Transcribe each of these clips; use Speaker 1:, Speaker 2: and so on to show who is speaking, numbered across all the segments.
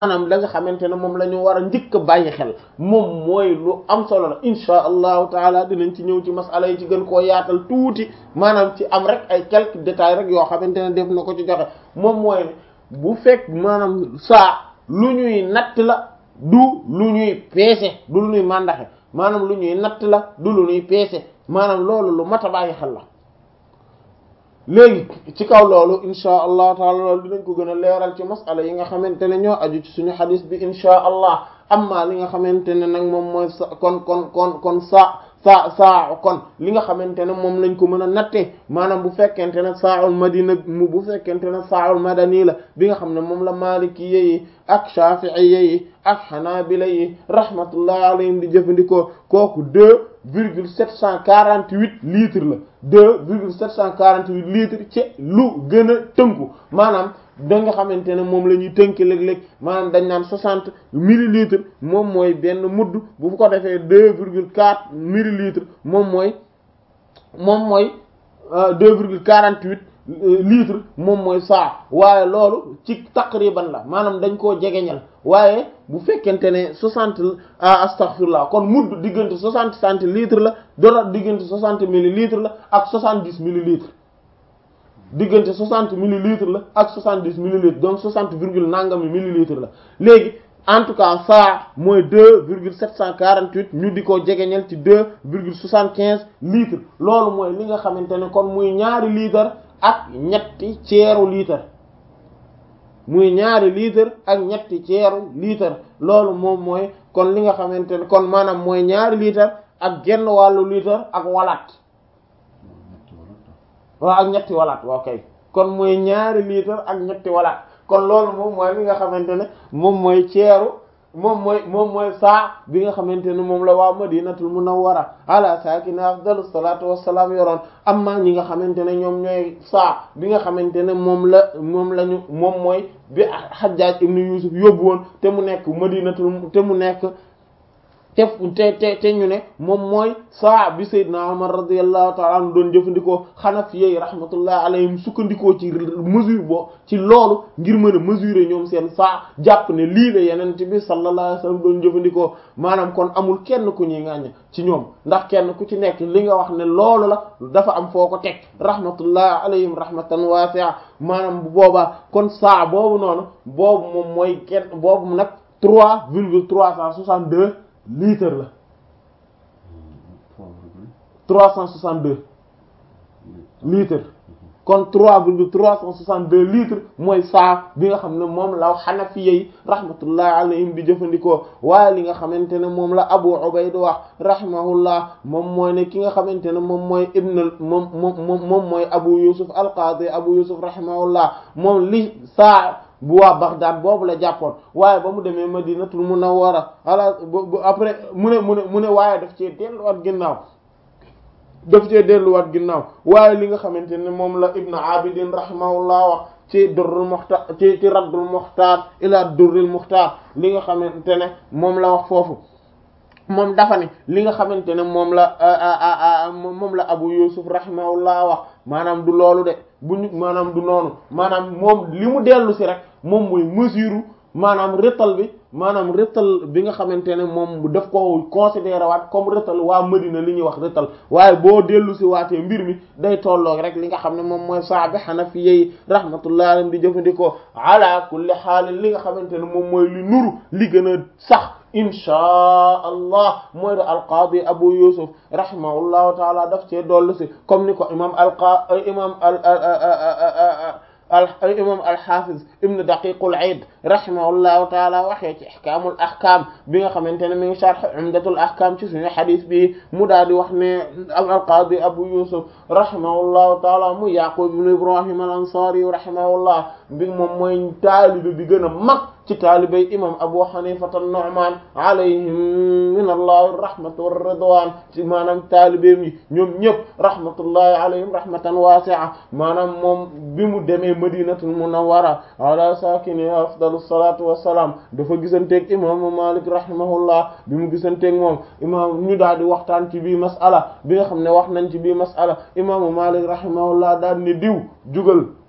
Speaker 1: maanaam la nga xamante ne moom la ñu war a njëkk a bàyyi xel moom mooy lu am solo la insha allahu taala dinañ ci ñëw ci masala yi ci gën koo yaatal tuuti maanaam ci am rek ay quelques détails rek yoo xamante ne def na ko ci joxe moom mooy ne bu fekk maanaam saa lu ñuy natt la du lu ñuy peese du lu ñuy màndaxe maanaam lu ñuy natt la du lu ñuy peese maanaam loolu lu mat a bàyyi xel la léegi ci kaw loolu insha allah taala loolu dinañ ko gën a leeral ci masala yi nga xamante ne ñoo aju ci suñu xadis bi insha allah amma li nga xamante ne nag moom mooy sa kon kon kon kon sa saa saa kon li nga xamante ne moom lañ ko mën a nattee maanaam bu fekkente ne saaul madina mu bu fekkente ne saaul madani la bi nga xam ne moom la maliki yi ak shafi'i yi ak hanabila yi rahmatullahi alayhim di jëfandikoo kooku deux virgule sept cent quarante huit litres la deux virgule sept cent quarante huit litres ci lu gën a tënku maanaam da nga xamante ne moom la ñuy tënk léeg-léeg maanaam dañ naan soixante millilitres moom mooy benn mudd bu ko defee deux virgule quatre millilitres moom mooy moom mooy deux virgule quarante huit litres moom mooy saa waaye loolu ci taqriban la maanaam dañ koo jegeñal waaye bu fekkente ne soixante astaghfirullah kon mudd diggante soixante centilitres la dora diggante soixante millilitres la ak soixante dix millilitres diggante soixante millilitres la ak soixante dix millilitres donc soixante virgule nangami millilitres la léegi en tout cas saa mooy deux virgule sept cent quarante huit ñu di ko jegeñal ci deux virgule soixante quinze litres loolu mooy li nga xamante ne kon muy ñaari litre ak ñetti ceeru litre muy ñaari litre ak ñetti ceeru litre loolu moom mooy kon li nga xamante ne kon maanaam mooy ñaari litre ak genn wàllu litre ak walaat waaw ak ñetti walaat waaw kay kon mooy ñaari litre ak ñetti walaat kon loolu moom mooy li nga xamante ne moom mooy ceeru moom mooy moom mooy saa bi nga xamante ne moom la waa madinatul munawwara ala saakina afdalu salaatu wassalaam yoroon amma ñi nga xamante ne ñoom ñooy saa bi nga xamante ne moom la moom la ñu moom mooy bi Hajjaj ibn Yusuf yóbbu woon te mu nekk madinatul te mu nekk te te te te ñu ne moom mooy saa bi Seydina Umar radiyallahu ta'ala anhu doon jëfandikoo Hanafi yi rahmatullah alayhim sukkandikoo ci mesure boo ci loolu ngir mën a mesurer ñoom seen saa jàpp ne lii la Yonent bi sallallahu alayhi wasallam doon jëfandikoo maanaam kon amul kenn ku ñuy ŋàññ ci ñoom ndax kenn ku ci nekk li nga wax ne loolu la dafa am foo ko teg rahmatullah alayhim rahmatan wasi'a maanaam bu boobaa kon saa boobu noonu boobu moom mooy kenn boobu nag trois virgule trois cent soixante-deux litre la trois cent soixante-deux litres kon trois virgule trois cent soixante-deux litres mooy saa bi nga xam ne moom la Hanafi yi rahmatullah alayhim di jëfandikoo waaye li nga xamante ne moom la Abu Ubayd wax rahimahullah moom mooy ne ki nga xamante ne moom mooy ibn moom moom moom mooy Abu Yusuf al-Qadi Abu Yusuf rahimahullah moom li saa bu waa Baghdad boobu la jàppoon waaye ba mu demee Madinatul Munawwara ala après mu ne mu ne mu ne waaye daf cee delluwaat ginnaaw daf cee delluwaat ginnaaw waaye li nga xamante ne moom la Ibn Abidin rahimahullah wax ci durrul muxtaar ci ci raddul muxtaar ila durrul muxtaar li nga xamante ne moom la wax foofu moom dafa ne li nga xamante ne moom la moom la Abu Yusuf rahimahullah wax maanaam du loolu de bu ñu maanaam du noonu maanaam moom li mu dellu si rek moom mooy mesure maanaam rëtal bi maanaam rëtal bi nga xamante ne moom daf ko considéré waat comme rëtal waa Madina li ñuy wax rëtal waaye boo dellu si waatee mbir mi day tolloog rek li nga xam ne moom mooy saabi Hanafi yi rahmatullahi alayhim di jëfandikoo ala kulli xaal li nga xamante ne moom mooy li nuru li gën a sax inchaa allah mooy da alqaadi abu yusuf rahimahullahu taala daf cee dollu si comme ni ko imam alqa imam al al imam alxafiz ibn daqiqul aid rahimahullahu taala waxee ci ihkaamul ahkaam bi nga xamante ne mi ngi sharh umdatul ahkaam ci suñu xadis bi mu daal di wax ne alqaadi abu yusuf rahimahullahu taala mu yaqub ibn ibrahim al ansari rahimahullah bi moom mooy taalibe bi gën a mag ci taalibey imam abu hanifata an-nu'man alayhim min allahi rahmatu war ridwan ci maanaam taalibeem yi ñoom ñëpp rahmatullahi alayhim rahmatan wasi'a maanaam moom bi mu demee madinatul munawwara ala sakini afdalu salatu wassalam dafa gisanteeg imaamu malik rahimahullah bi mu gisanteeg moom imaam ñu daal di waxtaan ci bii mas'ala bi nga xam ne wax nañ ci bii mas'ala imaamu malik rahimahullah daal ne diw jugal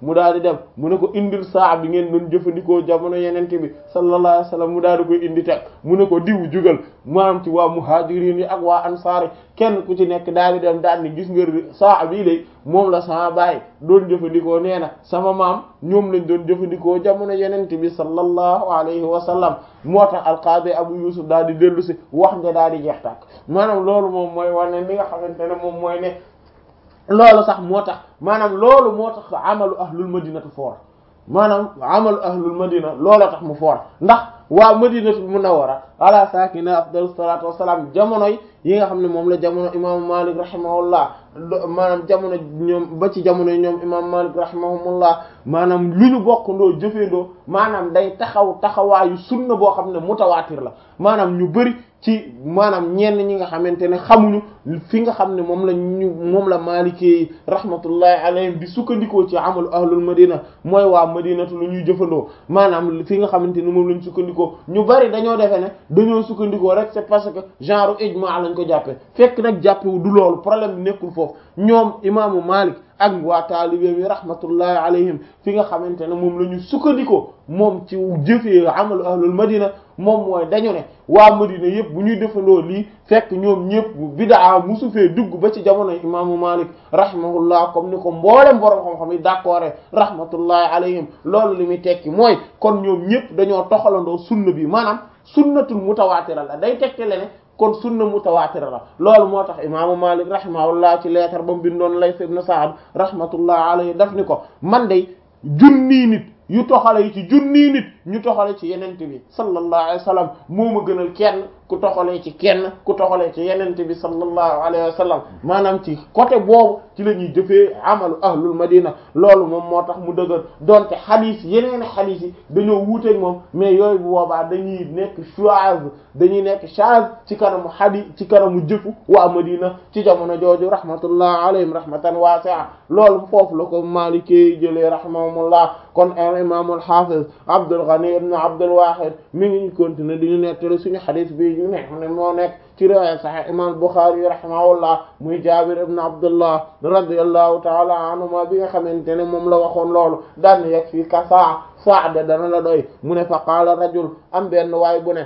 Speaker 1: mu daal di dem mu ne ko indil saa bi ngeen doon jëfandikoo jamono yenente bi sallallahu alayhi wasallam mu daal di koy indi teg mu ne ko diw jugal maanaam ci waa muhajirin yi ak waa ansaar kenn ku ci nekk daal di dem daal ni gis nga saa bii de moom la sama baay doon jëfandikoo nee na sama maam ñoom lañ doon jëfandikoo jamono yenente bi sallallahu alayhi wa sallam moo tax alqaadi abu yusuf daal di dellu si wax nga daal di jeex tàkk maanaam loolu moom mooy wane li nga xamante ne moom mooy ne loolu sax moo tax maanaam loolu moo tax amalu ahlul madinatu foor maanaam amalu ahlul madina looloo tax mu foor ndax waa madinatu munawwara ala saakina afdalu salaatu wassalaam jamonoy yi nga xam ne moom la jamono imaamu malik rahimahullah maanaam jamono ñoom ba ci jamono yi ñoom imam malik rahimahumullah maanaam lu ñu bokkandoo jëfeendoo maanaam day taxaw taxawaayu sunna boo xam ne mutawaatir la maanaam ñu bari ci maanaam ñenn ñi nga xamante ne xamuñu fi nga xam ne moom la ñu moom la maalikee rahmatullahi alayhim di sukkandikoo ci amalu ahlul madina mooy waa madinatu lu ñuy jëfandoo maanaam fi nga xamante ne moom lañ sukkandikoo ñu bari dañoo defe ne dañoo sukkandikoo rek c'est parce que genre ijma lañ ko jàppee fekk nag jàppewu du loolu problème bi nekkul foofu ñoom imaamu malik ak waa taalibe bi rahmatullahi alayhim fi nga xamante ne moom la ñu sukkandikoo moom ci jëfee amalu ahlul madina moom mooy dañu ne waa madina yëpp bu ñuy defandoo lii fekk ñoom ñëpp bidaa musu fee dugg ba ci jamono imaamu malik rahimahullah comme ni ko mboolem borom xam-xam yi d'accord rahmatullahi alayhim loolu li muy tekki mooy kon ñoom ñëpp dañoo toxalandoo sunna bi maanaam sunnatul mutawaatira la day tekkale ne kon sunna mutawaatira la loolu moo tax imaamu malik rahimahullah ci leetar ba mu bindoon Layth ibn Sa'd rahmatullah alayhi daf ni ko man de junni nit yu toxale yi ci junni nit ñu toxale ci yenente bi sallallahu alayhi wa sallam moo ma gënal kenn ku toxalee ci kenn ku toxalee ci yenente bi sallallahu alayhi wa sallam maanaam ci côté boobu ci la ñuy jëfee amalu ahlul madina loolu moom moo tax mu dëgër donte xadiis yeneen xadiis yi dañoo wuuteeg moom mais yooyu bu boobaa dañuy nekk chaz dañuy nekk chaz ci kanamu xadiis ci kanamu jëfu waa madina ci jamono jooju rahmatullah alayhim rahmatan wasi'a loolu foofu la ko Maliki jëlee rahimahumullah kon imam al-hafiz Abdul Ghani ibn Abdul Wahid mi ngi continuer di ñu nettali suñu xadiis bi ñu ne xam ne moo nekk ci riwaaya Sahih imam Bukhari rahimahullah muy Jabir ibn Abdullah radiyallahu ta'ala anhuma bi nga xamante ne moom la waxoon loolu daan na yegg fii ka saa saa de dana la doy mu ne fa qaala rajul am benn waay bu ne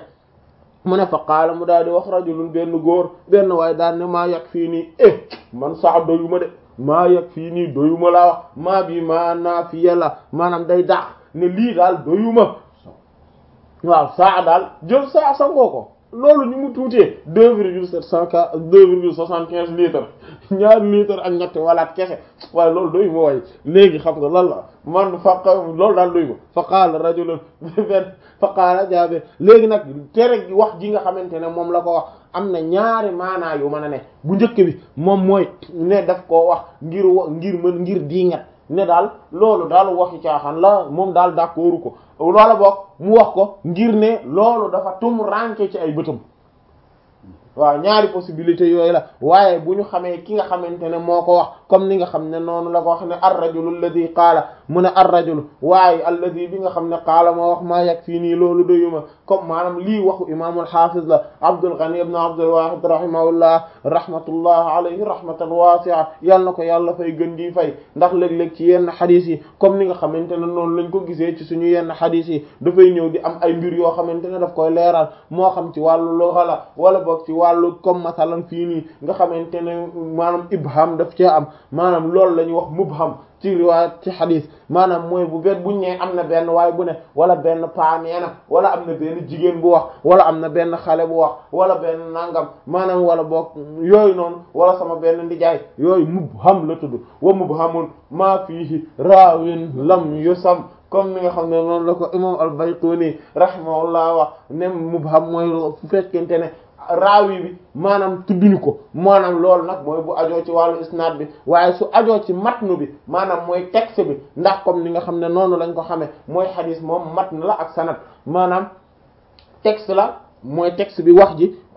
Speaker 1: mu ne fa qaala mu daal di wax rajulun benn góor benn waay daan ne maa yegg fii nii eh man saa doyuma de maa yegg fii nii doyuma laa wax maa bi maa naa fi yàlla maanaam day daax ne lii daal doyuma waaw saa daal jël saa sangoo ko loolu ni mu tuutee deux virgule sept cent quatre deux virgule soixante quinze litres ñaari litres ak ñetti walaat kese waaye loolu doy ma way léegi xam nga lan la man fa loolu daal doy ma fa qaala rajulun benn fa qaala Jaabir léegi nag tere gi wax ji nga xamante ne moom la ko wax am na ñaari maanaa yu mën a ne bu njëkk bi moom mooy ne daf koo wax ngir wa ngir mën ngir diingat ne daal loolu daal waxi caaxaan la moom daal d'accordu ko loola bokk mu wax ko ngir ne loolu dafa tum ranke ci ay bëtam waaw ñaari possibilité yooyu la waaye bu ñu xamee ki nga xamante ne moo ko wax comme ni nga xam ne noonu la ko wax ne ar-rajulu alladhi qaala mu ne ar-rajulu waaye alladhi bi nga xam ne qaala moo wax maa yag fii nii loolu doyuma comme maanaam lii waxu imaamul hafiz la Abdul Ghani ibn Abdul Wahid rahimahullah rahmatullah alayhi rahmatan wasi'a yal na ko yàlla fay gën di fay ndax léeg-léeg ci yenn xadis yi comme ni nga xamante ne noonu lañ ko gisee ci suñu yenn xadis yi dafay ñëw di am ay mbir yoo xamante ne daf koy leeral moo xam ci wàllu lugha la wala boog ci wàllu comme masalan fii nii nga xamante ne maanaam ibham daf cee am maanaam loolu la ñuy wax mubham ci riwaayat ci xadis maanaam mooy bu bet buñ ne am na benn waay bu ne wala benn paa nee na wala am na benn jigéen bu wax wala am na benn xale bu wax wala benn nangam maanaam wala boog yooyu noonu wala sama benn ndijaay yooyu mubham la tudd wa mubhamun maa fiihi raawin lam yusam comme ni nga xam ne noonu la ko imam al-Bayquni rahimahullah wax ne mubham mooy fu fekkente ne raawi bi maanaam tudduñu ko maanaam loolu nag mooy bu ajoo ci wàllu isnaad bi waaye su ajoo ci matnu bi maanaam mooy texte bi ndax comme ni nga xam ne noonu lañ ko xamee mooy xadis moom matn la ak sanad maanaam texte la mooy texte bi wax ji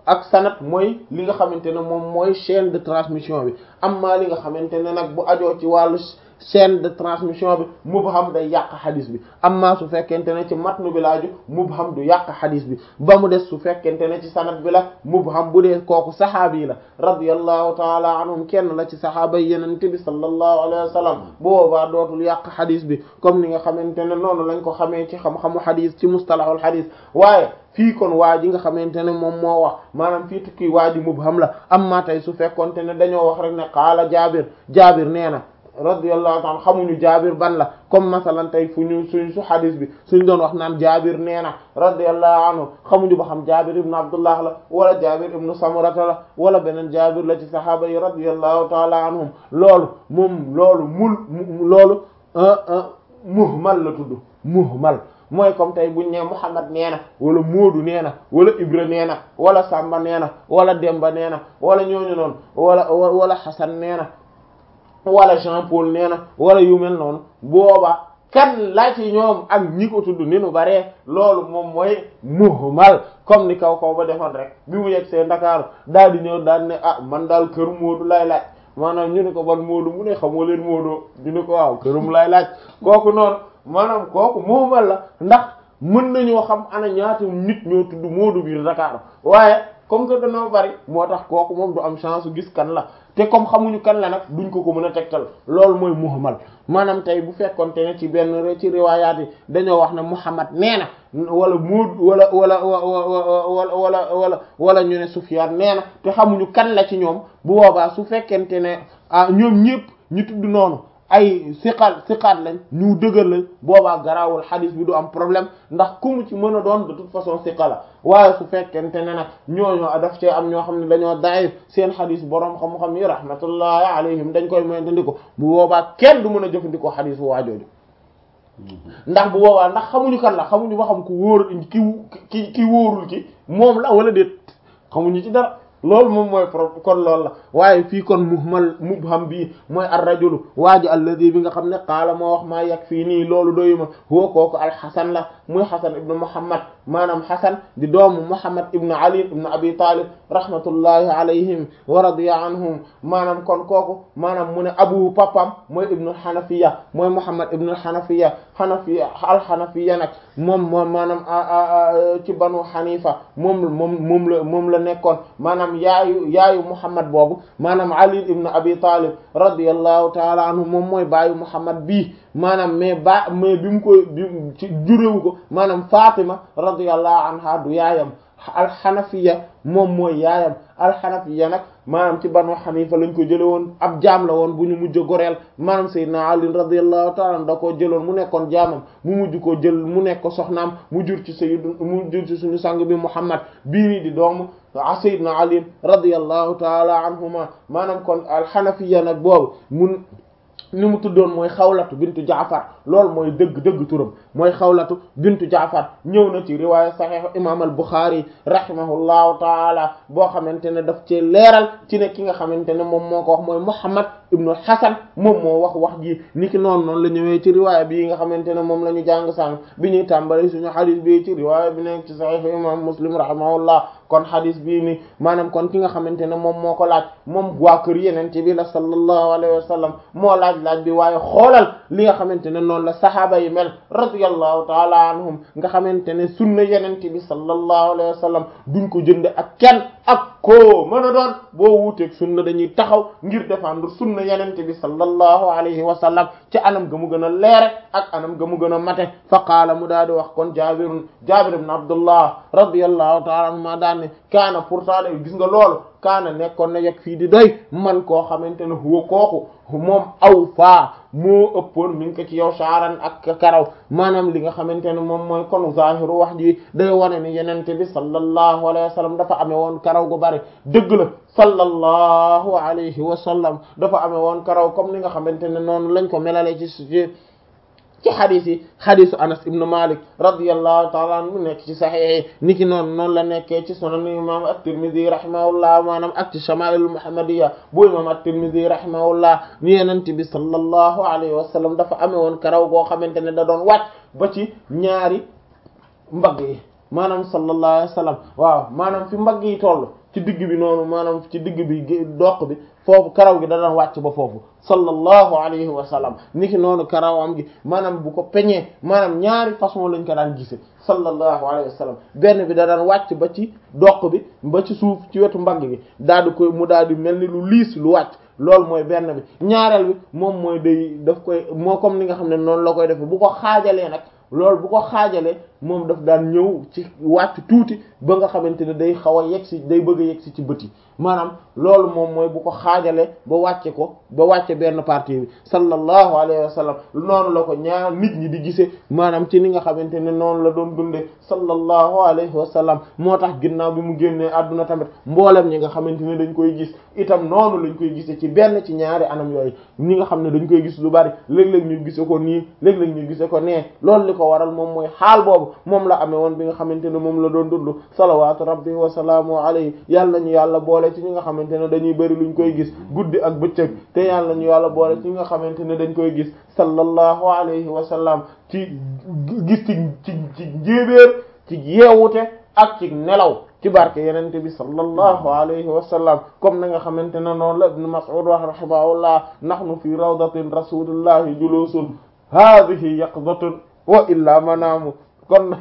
Speaker 1: ak sanad mooy li nga xamante ne moom mooy chaîne de transmission bi amma li nga xamante ne nag bu ajoo ci wàllu chaîne de transmission bi mubham day yàq xadis bi amma su fekkente ne ci matnu bi laaju mubham du yàq xadis bi ba mu des su fekkente ne ci sanad bi la mubham bu dee kooku saxaabi la radiyallahu taala anhum kenn la ci saxaaba yi yenente bi sallallahu alayhi wa sallam bu boobaa dootul yàq xadis bi comme ni nga xamante ne noonu lañ ko xamee ci xam-xamu xadis ci mustalahul xadis waaye fii kon waa ji nga xamante ne moom moo wax maanaam fii tukki waa ji mubham la amma tey su fekkonte ne dañoo wax rek ne qaala jaabir jaabir nee na radiyallahu ta'ala xamuñu jaabir ban la comme masalan tey fu ñu suñ su xadis bi suñ doon wax naan jaabir nee na radiyallahu anhu xamuñu ba xam jaabir ibnu abdullah la wala jaabir ibnu samurata la wala beneen jaabir la ci sahaaba yi radiyallahu ta'ala anhum loolu moom loolu mul loolu muhmal la tudd muhmal mooy comme tey buñ ne Muhammad nee na wala Moodu nee na wala Ibra nee na wala Samba nee na wala Demba nee na wala ñooñu noonu wala wala Xasan nee na wala Jean Paul nee na wala yu mel noonu booba kan la ci ñoom ak ñi ko tudd ni nu baree loolu moom mooy muhmal comme ni kaw kaw ba defoon rek bi mu yegg see Ndakaaru daal di ñëw daal ne ah man daal kër Moodu lay laaj maanaam ñu ne ko ban Moodu mu ne xamoo leen Moodu ñu ne ko waaw kërum lay laaj kooku noonu maanaam kooku muhmal la ndax mën nañoo xam ana ñaata nit ñoo tudd Moodu biir Dakar waaye comme que dañoo bari moo tax kooku moom du am chance gis kan la te comme xamuñu kan la nag duñ ko ko mën a tegtal loolu mooy muhmal maanaam tey bu fekkonte ne ci benn ci riwaayaat yi dañoo wax ne Muhammad nee na wala Moodu wala wala wala wala wala wala ñu ne Sufyaan nee na te xamuñu kan la ci ñoom bu boobaa su fekkente ne ah ñoom ñëpp ñu tudd noonu. ay siqaat siqaat lañ ñu dëgër lañ boobaa garaawul xadis bi du am problème ndax ku mu ci mën a doon de toute façon siqa la waaye su fekkente ne nag ñooñoo daf cee am ñoo xam ne dañoo daif seen xadis boroom xam-xam yi rahmatullahi alayhim dañ koy moytandiko bu boobaa kenn du mën a jëfandikoo xadis bu waajooju ndax bu boobaa ndax xamuñu kan la xamuñu ba xam ku wóor ki ki ki wóorul ki moom la wala déet xamuñu ci dara loolu moom mooy pro kon loolu la waaye fii kon muhmal mubham bii mooy ar-rajulu waa ji alladi bi nga xam ne qaala moo wax maa yegg fii nii loolu doyuma huwa kooku alxasan la muy xasan ibnu muhammad maanaam xasan di doomu muhammad ibnu ali ibnu abi talib rahmatullahi alayhim wa radiya anhum maanaam kon kooku maanaam mu ne abu papam mooy ibnu xanafiya mooy muhammad ibnu xanafiya xanafiya alxanafiya nag moom moom maanaam ci banu xanifa moom moom moom la moom la nekkoon maanaam yaayu yaayu muhammad boobu maanaam ali ibn abi talib radiyallahu taala anhu moom mooy baayu muhammad bii maanaam mais ba mais bi mu ko bi ci juréwu ko maanaam fatima radiyallahu anha du yaayam alxanafiya moom mooy yaayam alxanafiya nag maanaam ci banu xanifa lañ ko jële woon ab jaam la woon bu ñu mujj goreel maanaam sayyidina ali radiyallahu ta'ala da koo jëloon mu nekkoon jaamam mu mujj ko jël mu nekk ko soxnaam mu jur ci sayyidu mu jur ci suñu sang bi muhammad bii nii di doomu sayyidina ali radiyallahu ta'ala anhuma maanaam kon alxanafiya nag boobu mun ni mu tuddoon mooy xawlatu bintu jaafar loolu mooy dëgg dëgg turam mooy xawlatu bintu jaafar ñëw na ci riwaaya saxiix imam al buxaari rahimahullahu taala boo xamante ne daf ci leeral ci ne ki nga xamante ne moom moo ko wax mooy muhammad ibnu hasan moom moo wax wax ji ni ki noonu noonu la ñëwee ci riwaaya bii nga xamante ne moom la ñu jàng sànq bi ñuy tàmbali suñu xadis bi ci riwaaya bi nekk ci saxiix imam muslim rahimahullah kon xadis bii ni maanaam kon ki nga xamante ne moom moo ko laaj moom waa kër yenente bi la sallallahu alayhi wa sallam moo laaj laaj bi waaye xoolal li nga xamante ne noonu la sahaaba yi mel radiyallahu taala anhum nga xamante ne sunna yenente bi sallallahu alayhi wa sallam duñ ko jënde ak kenn ak koo mën a doon boo wuuteeg sunna dañuy taxaw ngir défendre sunna yenente bi sallallahu alayhi wa sallam ci anam ga mu gën a leere ak anam ga mu gën a mate fa qaala mu daal di wax kon jaabirun jaabir ibn abdullah radiyallahu taala anhuma daan ne kaana pourtant de gis nga loolu kaana nekkoon na yegg fii di doy man koo xamante ne huwa kooku moom aw faa moo ëppoon mi ngi ko ci yow shaaran ak karaw maanaam li nga xamante ne moom mooy kon zahiru wax ji day wane ni yenente bi sallallahu alayhi wa sallam dafa amee woon karaw gu bari dëgg la sallallahu alayhi wa sallam dafa amee woon karaw comme ni nga xamante ne noonu lañ ko melale ci ci ci xadis yi xadisu anas ibnu malik radiallahu taala an mu nekk ci saxiix ni ki noonu noonu la nekkee ci sunan imam at-tirmidhi rahimahullah maanaam ak ci shama'il muhammadiyya bu imam at-tirmidhi rahimahullah ni yenente bi sallallahu alayhi wa sallam dafa amee woon karaw goo xamante ne da doon wàcc ba ci ñaari mbagg yi maanaam sallallahu alayhi wa sallam waaw maanaam fi mbagg yi toll ci digg bi noonu maanaam ci digg bi doq bi foofu karaw gi da daan wàcc ba foofu sallallahu alayhi wa sallam niki noonu karawam gi maanaam bu ko peñee maanaam ñaari façon lañ ko daan gise sallallahu alayhi wa sallam benn bi da daan wàcc ba ci doq bi ba ci suuf ci wetu mbagg gi daal di koy mu daal di mel ni lu liis lu wàcc loolu mooy benn bi ñaareel bi moom mooy day daf koy moo comme ni nga xam ne noonu la koy defee bu ko xaajalee nag loolu bu ko xaajalee moom daf daan ñëw ci wàcc tuuti ba nga xamante ne day xaw a yegg si day bëgg a yegg si ci bët yi maanaam loolu moom mooy bu ko xaajalee ba wàcce ko ba wàcce benn partie bi sallallahu alayhi wa sallam noonu la ko ñaar nit ñi di gisee maanaam ci ni nga xamante ne noonu la doon dundee sallallahu alayhi wa sallam moo tax ginnaaw bi mu génnee àdduna tamit mboolem ñi nga xamante ne dañ koy gis itam noonu lañ koy gisee ci benn ci ñaari anam yooyu ñi nga xam ne dañ koy gis lu bari léeg-léeg ñu gise ko nii léeg-léeg ñu gise ko nee loolu li ko waral moom mooy xaal boobu moom la amee woon bi nga xamante ne moom la doon dund salawaatu rabbi wa salaamu alayhi yàlla ñu yàlla boole ci ñi nga xamante ne dañuy bëri luñ koy gis guddi ak bëccëg te yàlla ñu yàlla boole ci ñi nga xamante ne dañ koy gis sallallahu alayhi wa sallam ci gis ci ci ci njéebéer ci yeewute ak ci nelaw ci barke yenente bi sallallahu alayhi wa sallam comme na nga xamante ne noonu la ibn Mas'ud wax rahimahullah nahnu fi rawdatin rasulillahi julusun hadhihi yaqdatun wa illa manaamu kon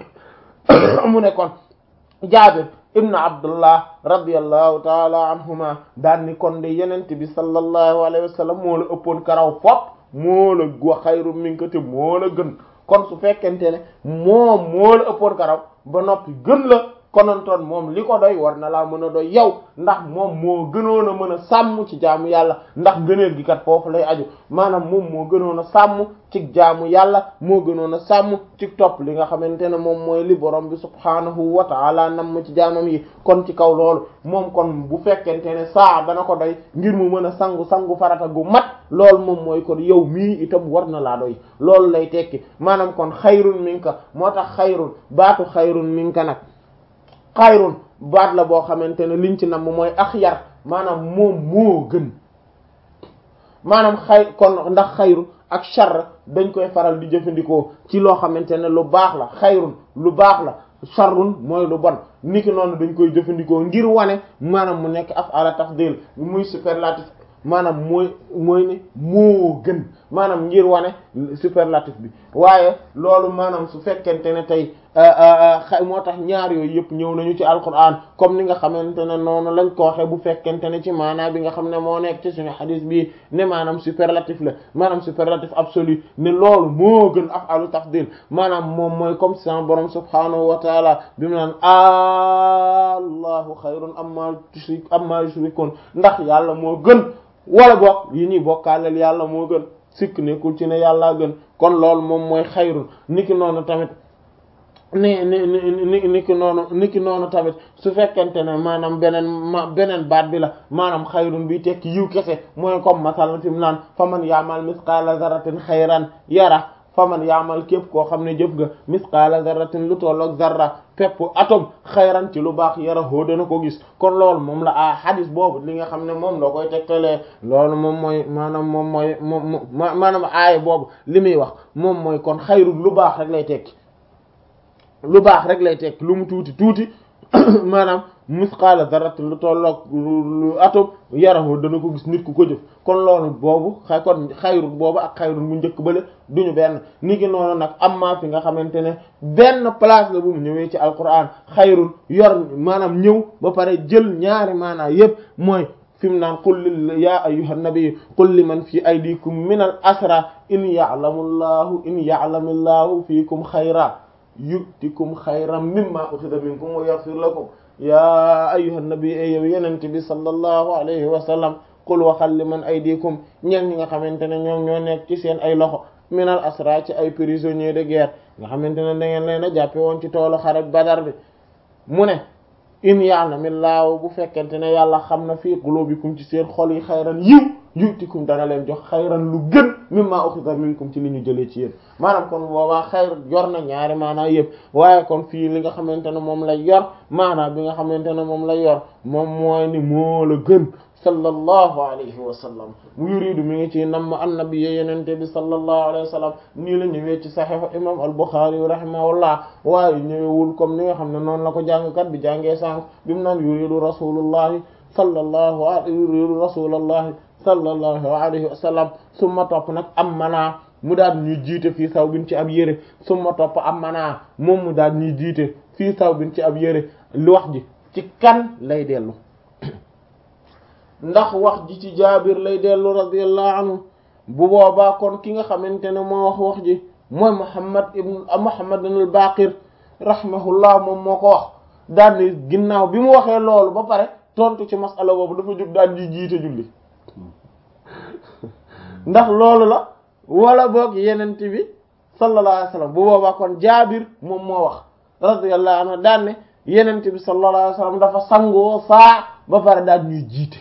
Speaker 1: mu ne kon Jaabir ibn Abdullah radiyallahu taala anhuma daan ni kon de yenente bi sallallahu alayhi wa sallam moo la ëppoon karaw fop moo la wa xayru minka te moo la gën kon su fekkente ne moom moo la ëppoon karaw ba noppi gën la konontoon moom li ko doy war na laa mën a doy yow ndax moom moo gënoon a mën a sàmm ci jaamu yàlla ndax gëneel gi kat foofu lay aju maanaam moom moo gënoon a sàmm ci jaamu yàlla moo gënoon a sàmm ci topp li nga xamante ne moom mooy li borom bi subhaanahu wa ta'ala nam ci jaamam yi kon ci kaw loolu moom kon bu fekkente ne saa dana ko doy ngir mu mën a sangu sangu farata gu mat loolu moom mooy kon yow mii itam war na laa doy loolu lay tekki maanaam kon xayrun minka moo tax xayrun baatu xayrun minka nag xayrun baat la boo xamante ne liñ ci nam mooy axyar maanaam moom moo gën maanaam xay kon ndax xayru ak char dañ koy faral di jëfandikoo ci loo xamante ne lu baax la xayrun lu baax la charrun mooy lu bon niki noonu dañ koy jëfandikoo ngir wane maanaam mu nekk af'ala tafdil muy superlatif maanaam mooy mooy ne moo gën maanaam ngir wane superlatif bi waaye loolu maanaam su fekkente ne tey moo tax ñaar yooyu yëpp ñëw nañu ci alquran comme ni nga xamante ne noonu lañ ko waxee bu fekkente ne ci maanaam bi nga xam ne moo nekk ci suñu xadis bi ne maanaam superlatif la maanaam superlatif absolu ne loolu moo gën af'alu tafdil maanaam moom mooy comme sama borom subhanahu wa taala bi mu naan allahu xayrun amma tushrik amma yushrikun ndax yàlla moo gën wala bokk yi ñuy bokkaaleel yàlla moo gën sikk nekkul ci ne yàllaa gën kon loolu moom mooy xayrun niki noonu tamit ni ni ni niki noonu niki noonu tamit su fekkente ne maanaam beneen ma beneen baat bi la maanaam xayrun bi tekki yiw kese mooy comme masalan fi mu naan fa man yaamal misqaala zarratin xayran yara fa man yaamal képp koo xam ne jëf nga misqaala zarratin lu tolloog zarra pepp atom xayran ci lu baax yara hoo dana ko gis kon loolu moom la a hadis boobu li nga xam ne moom la koy tegtalee loolu moom mooy maanaam moom mooy moom maanaam aaya boobu li muy wax moom mooy kon xayrun lu baax rek lay tekki lu baax rek lay tekki lu mu tuuti tuuti maanaam misqaala zarratin lu tolloog lu atom yarahu dana ko gis nit ku ko jëf kon loolu boobu xay kon xayrun boobu ak xayrun bu njëkk bale duñu benn ni ki noonu nag amma fi nga xamante ne benn place la bu mu ñëwee ci alquran xayrun yor maanaam ñëw ba pare jël ñaari maanaa yépp mooy fi mu naan qul li ya ayyuhan nabiy qul liman fi aydikum min al asra in ya'lamu llahu in ya'lamu llahu fiikum xayra yu'tikum xayran mimma ukhidha minkum wa yaghfir lakum ya ayyuhan nabi ay yow yenente bi sallallahu alayhi wa sallam qul waxal liman aydikum ñeen ñi nga xamante ne ñoom ñoo nekk ci seen ay loxo minal asra ci ay prisonniers de guerre nga xamante ne da ngeen leen a jàppe woon ci toolu xare Badar bi mu ne in ya'lamillahu bu fekkente ne yàlla xam na fii qulubikum ci seen xol yi xayran yiw yu'tikum dana leen jox xayran lu gën mimma ukhidha minkum ci li ñu jëlee ci yéen maanaam kon boobaa xayr yor na ñaari maanaa yëpp waaye kon fii li nga xamante ne moom lay yor maanaa bi nga xamante ne moom lay yor moom mooy ni moo la gën sallallahu alayhi wa sallam mu yuridu mi ngi ci namm annabi yenente bi sallallahu alayhi wa sallam nii la ñëwee ci saxiixu imam al-Bukhari rahimahullah waaye ñëwewul comme ni nga xam ne noonu la ko jàngkat bi jàngee sànq bi mu naan yuridu rasulullahi sallallahu alayhi yuridu rasulullahi sallallahu alayhi wa sallam summa topp nag am manaa mu daal ñuy jiite fii saw bin ci ab yére summa topp am manaa moom mu daal ñuy jiite fii saw bin ci ab yére lu wax ji ci kan lay dellu ndax wax ji ci jaabir lay dellu radiyallahu anhu bu boobaa kon ki nga xamante ne moo wax wax ji mooy muhammad ibn muhammad al baqir rahimahullah moom moo ko wax daal ni ginnaaw bi mu waxee loolu ba pare tontu ci masala boobu dafa jóg daal di jiite julli ndax loolu la wala boog yenent bi sallallahu alayhi wasallam bu boobaa kon jaabir moom moo wax radiyallahu anhu daan ne yenent bi sallallahu alayhi wasallam dafa sangoo saa ba pare daal ñuy jiite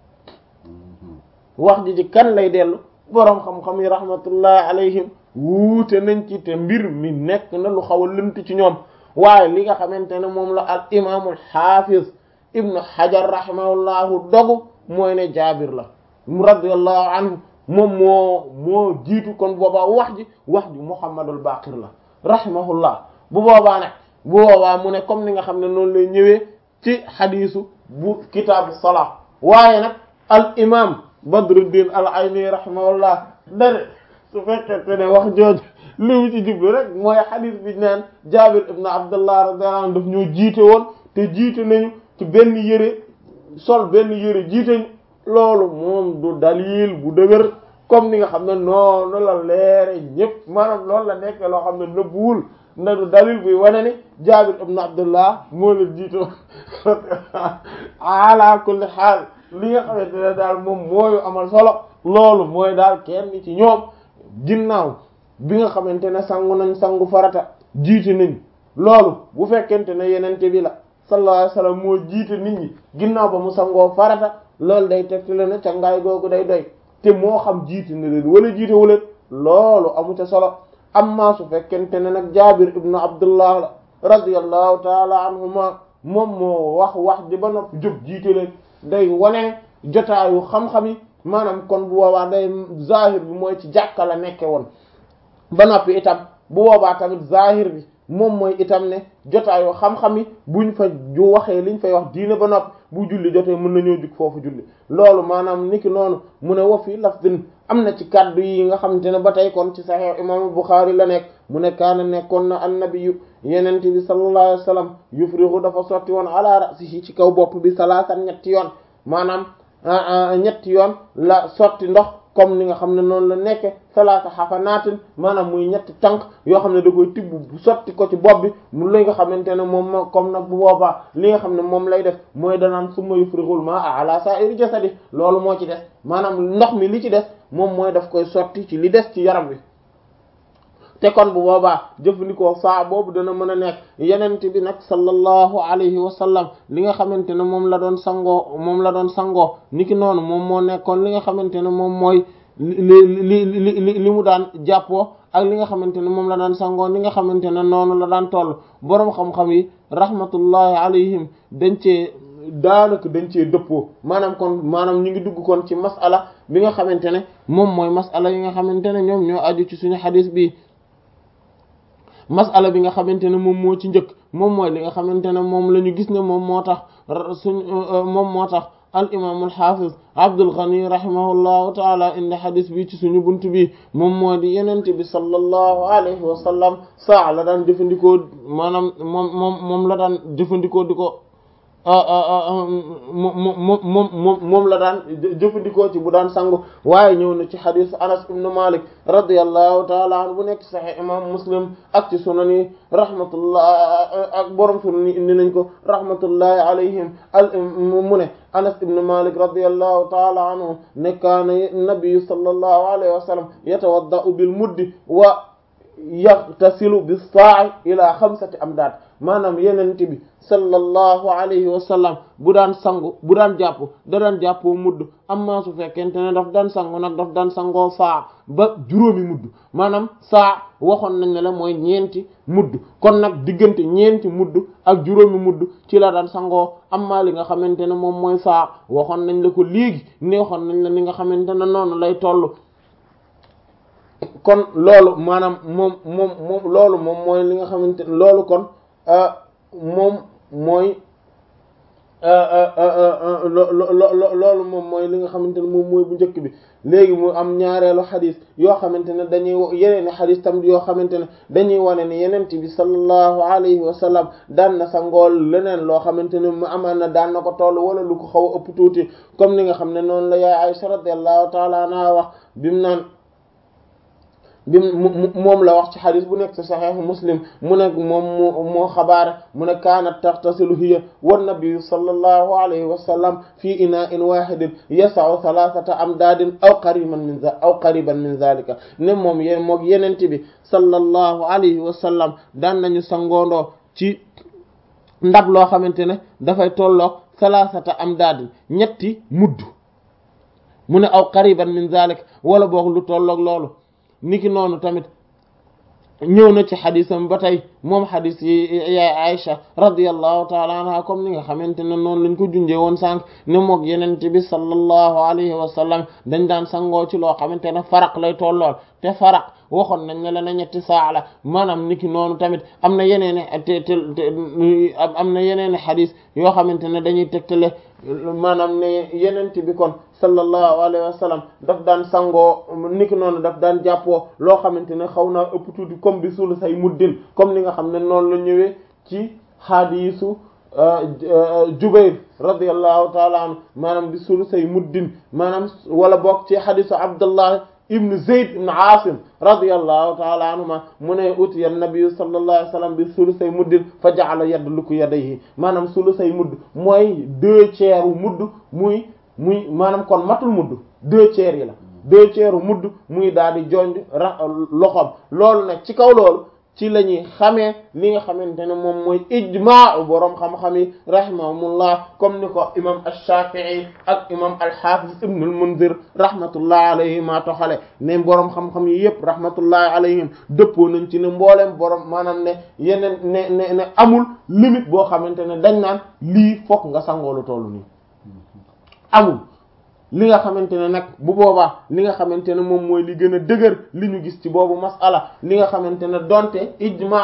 Speaker 1: wax ji ci kan lay dellu boroom xam-xam yi rahmatullahi alayhim wuute nañ ci te mbir mi nekk na lu xaw a lënt ci ñoom waaye li nga xamante ne moom la al imaamul xaafiz ibnu hajar rahimahullahu dogu mooy ne jaabir la radiyallahu anhu moom moo moo jiitu kon boobaa wax ji wax ji muhammadul baqir la rahimahullah bu boobaa nag bu boobaa mu ne comme ni nga xam ne noonu lay ñëwee ci xadiisu bu kitaabu salaa waaye nag al imam badruddin al ayni rahimahullah dane su fekkente ne wax jooju li mu ci jublu rek mooy xadiis bi naan jaabir ibn abdullah radiyallahu anhu daf ñoo jiite woon te jiite nañu ci benn yëre sol benn yëre jiite ñu loolu moom du dalil bu dëgër comme ni nga xam ne noonu la leere ñëpp maanaam loolu la nekk loo xam ne nëbbuwul na du dalil buy wane ni Jaabir ibn Abdullah moo leen jiitoo ala kulli xaal li nga xamante ne daal moom mooyu amal solo loolu mooy daal kenn ci ñoom ginnaaw bi nga xamante ne sangu nañ sangu farata jiite nañ loolu bu fekkente ne yenente bi la sallallahu alayhi wasallam moo jiite nit ñi ginnaaw ba mu sangoo farata loolu day tegtale ne ca ngaay googu day doy te moo xam jiite na leen wala jiite wu leen loolu amu ca solo amma su fekkente ne nag jaabir ibnu abdullah la radiyallahu taala anhuma moom moo wax wax di ba noppi jóg jiite leen day wane jotaayu xam-xam yi maanaam kon bu boobaa day zahir bi mooy ci jàkka la nekke woon ba noppi itam bu boobaa tamit zahir bi moom mooy itam ne jotaayu xam-xam yi buñ fa ju waxee liñ fay wax diine ba noppi bu julli jotee mën nañoo jug foofu julli loolu maanaam niki noonu mu ne wa fi lafdin am na ci kaddu yi nga xamante ne ba tey kon ci Sahih imam Bukhari la nekk mu ne kaana nekkoon na annabiyu yenent bi sallallahu alayhi wasallam yufrihu dafa sotti woon ala ra'sihi ci kaw bopp bi salaasan ñetti yoon maanaam ñetti yoon la sotti ndox comme ni nga xam ne noonu la nekke salaasa xafanaatin maanaam muy ñetti tànk yoo xam ne da koy tibb bu sotti ko ci bopp bi mu li nga xamante ne moom moo comme nag bu boobaa li nga xam ne moom lay def mooy danaan summa yufrixul maa ala sa'iri jasadi loolu moo ci des maanaam ndox mi li ci des moom mooy daf koy sotti ci li des ci yaram bi te kon bu boobaa jëfandikoo saa boobu dana mën a nekk yenent bi nag sallallahu alayhi wa sallam li nga xamante ne moom la doon sangoo moom la doon sangoo niki noonu moom moo nekkoon li nga xamante ne moom mooy li li li li mu daan jàppoo ak li nga xamante ne moom la daan sangoo li nga xamante ne noonu la daan toll boroom xam-xam yi rahmatullahi alayhim dañ cee daanaka dañ cee dëppoo maanaam kon maanaam ñu ngi dugg kon ci mas'ala bi nga xamante ne moom mooy mas'ala yi nga xamante ne ñoom ñoo aju ci suñu xadis bi masala bi nga xamante ne moom moo ci njëkk moom mooy li nga xamante ne moom la ñu gis ne moom moo tax suñ moom moo tax al imam al hafiz Abdul Ghani rahimahullahu taala indi xadis bi ci suñu bunt bi moom moo di yenente bi sallallahu alayhi wa sallam saa la daan jëfandikoo maanaam moom moom moom la daan jëfandikoo di ko moom moom moom moom moom la daan jëfandikoo ci bu daan sangu waaye ñëw na ci xadisu Anas ibn Malik radiyallahu taala anhu bu nekk ci Sahih imam Muslim ak ci sunan yi rahmatullah ak borom sunan yi indi nañ ko rahmatullahi alayhim al mu ne Anas ibn Malik radiyallahu taala anhu ne kaana nabiyu sallallahu alayhi wa sallam yatawadda'u bil muddi wa yaghtasilu bis sa'i ila xamsati amdaad maanaam yenente bi sallallahu alayhi wa sallam bu daan sangu bu daan jàpp da daan jàppoo mudd amma su fekkente ne daf daan sangu nag daf daan sangoo saa ba juróomi mudd maanaam saa waxoon nañ ne la mooy ñeenti mudd kon nag diggante ñeenti mudd ak juróomi mudd ci la daan sangoo amma li nga xamante ne moom mooy saa waxoon nañ la ko léegi ne waxoon nañ la ni nga xamante ne noonu lay toll kon loolu maanaam moom moom moom loolu moom mooy li nga xamante ne loolu kon moom mooy loolu moom mooy li nga xamante ne moom mooy bu njëkk bi léegi mu am ñaareelu xadis yoo xamante ne dañuy yeneen xadis tam yoo xamante ne dañuy wane ne yenent bi sallallahu alayhi wa sallam daan na sa ngool leneen loo xamante ne mu amaan na daan na ko toll wala lu ko xaw a ëpp tuuti comme ni nga xam ne noonu la yaay Aisha radiyallahu taala anha wax bimu naan bi moom la wax ci xadis bu nekk ci saxiix muslim mu ne moom moo moo xabaare mu ne kaanat taxtasilu hiya wan nabiyu sallallahu alayhi wa sallam fii inaa'in waahidin yasa'u thalathata amdaadin aw qariban min aw qariban min zalika ne moom yéen moog yenente bi sallallahu alayhi wa sallam daan nañu sangoondoo ci ndab loo xamante ne dafay tolloog thalathata amdaadin ñetti mudd mu ne aw qariban min zalika wala boog lu tolloog loolu niki noonu tamit ñëw na ci xadisam ba tey moom xadis yi yaay Aïcha radiyallahu taala anha comme ni nga xamante ne noonu lañ ko junjee woon sànq ne moog yenente bi sallallahu alayhi wa sallam dañ daan sangoo ci loo xamante ne faraq lay tollool te faraq waxoon nañ ne la na ñetti saa la maanaam niki noonu tamit am na yeneen te te am na yeneen xadis yoo xamante ne dañuy tegtale maanaam ne yenente bi kon sallallahu alayhi wa sallam daf daan sangoo niki noonu daf daan jàppoo loo xamante ne xaw naa ëpp tuuti comme bi sulu say muddin comme ni nga xam ne noonu la ñëwee ci xaadiisu Jubayr radiyallahu taala anhu maanaam bi sulu say muddin maanaam wala bokk ci xadiisu Abdullah ibn Zayd ibn Asim radiyallahu taala anhuma mu ne utiya nabiyu sallallahu alayhi wa sallam bi sulusay muddin fa ja'ala yadluku yadayhi maanaam sulusay mudd mooy deux tiers u mudd muy muy maanaam kon matul mudd deux tiers yi la deux tiers u mudd muy daal di jonj ra loxoom loolu nag ci kaw loolu ci la ñuy xamee li nga xamante ne moom mooy ijmaa boroom xam-xam yi rahimahumullah comme ni ko imam ash-Shafi'i ak imam al-Hafiz ibn al-Munzir rahmatullah alayhi maa toxale ne boroom xam-xam yi yëpp rahmatullahi alayhim dëppoo nañ ci ne mbooleem boroom maanaam ne yeneen ne ne ne amul limite boo xamante ne dañ naan lii fokk nga sangoolu tollu nii amul li nga xamante ne nag bu boobaa li nga xamante ne moom mooy li gën a dëgër li ñu gis ci boobu masala li nga xamante ne donte ijma